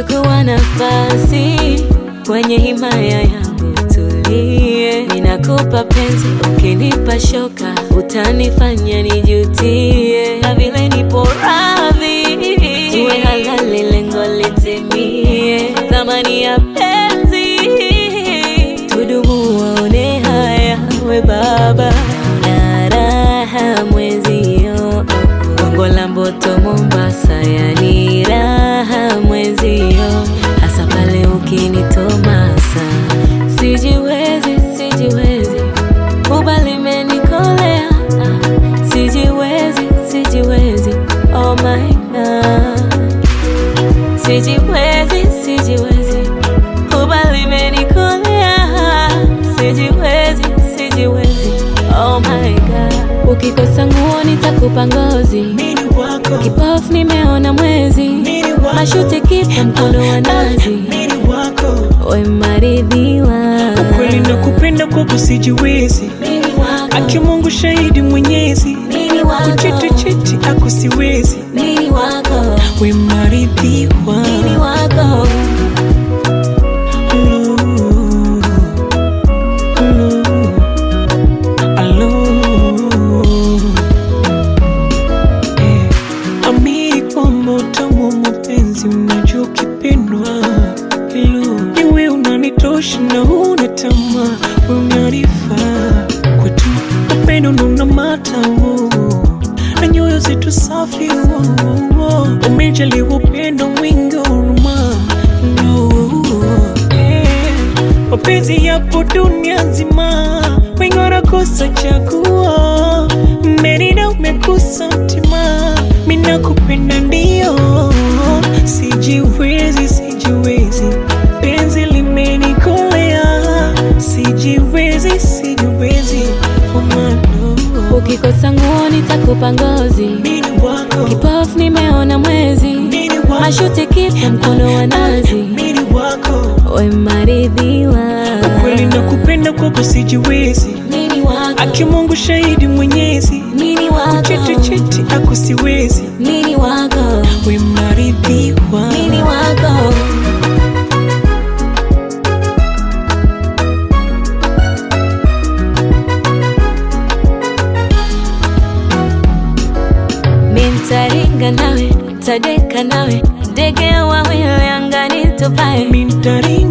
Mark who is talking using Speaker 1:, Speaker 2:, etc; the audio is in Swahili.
Speaker 1: chukua nafasi kwenye himaya yangu, tulie. Ninakupa penzi, ukinipa shoka utanifanya nijutie, na vile nipo radhi tuwe halali, lengo litimie, thamani ya penzi tudumu, waone haya, we baba na raha mwezio, Gongo la Mboto Mombasa, yani raha mwezio, hasa pale ukinitomasa, sijiwezi, sijiwezi, kubali menikolea, sijiwezi, sijiwezi, oh my God, sijiwezi, sijiwezi, kubali menikolea, sijiwezi, sijiwezi, oh my God, ukikosa nguo nitakupa ngozi
Speaker 2: Mini wako,
Speaker 1: Kipofu nimeona mwezi,
Speaker 2: mini wako,
Speaker 1: mashuti kipa mkono wa nazi,
Speaker 2: mini wako.
Speaker 1: we maridhiwa
Speaker 2: Ukweli na kupenda kwako sijiwezi,
Speaker 1: Mimi wako,
Speaker 2: aki Mungu shahidi mwenyezi,
Speaker 1: mimi wako,
Speaker 2: kuchiti chiti ako siwezi,
Speaker 1: mimi wako,
Speaker 2: we maridhiwa.
Speaker 1: mimi wako,
Speaker 2: Hello, hello, hello. Eh, amini kwamba utamu wa mapenzi unajua ukipendwa. Hello, niwe unanitosha na huna tamaa, we unanifaa kwetu, upendo ndo unamata wo, na nyoyo zetu safi wo, wo. umejaliwa upendo mwingi wa huruma no, eh, mapenzi yapo dunia nzima, wengi wanakosa chaguo, merida umekosa mtima, mina kupenda ndio, sijiwezi, sijiwezi, penzi limenikolea, sijiwezi, sijiwezi, omano,
Speaker 1: ukikosa nguo nitakupa ngozi,
Speaker 2: mini wako,
Speaker 1: kipofu nimeona mwezi,
Speaker 2: mini wako,
Speaker 1: mashuti kipa mkono wa nazi,
Speaker 2: mini wako,
Speaker 1: we maridhiwa
Speaker 2: ukweli na kupenda kwako sijiwezi,
Speaker 1: mimi wako,
Speaker 2: aki Mungu shahidi mwenyezi,
Speaker 1: mimi wako,
Speaker 2: chiti chiti ako siwezi,
Speaker 1: mimi wako,
Speaker 2: we maridhiwa.
Speaker 1: mimi wako. Mintaringa nawe, tadeka nawe, ndege wawili angani tupae,
Speaker 2: Mintaringa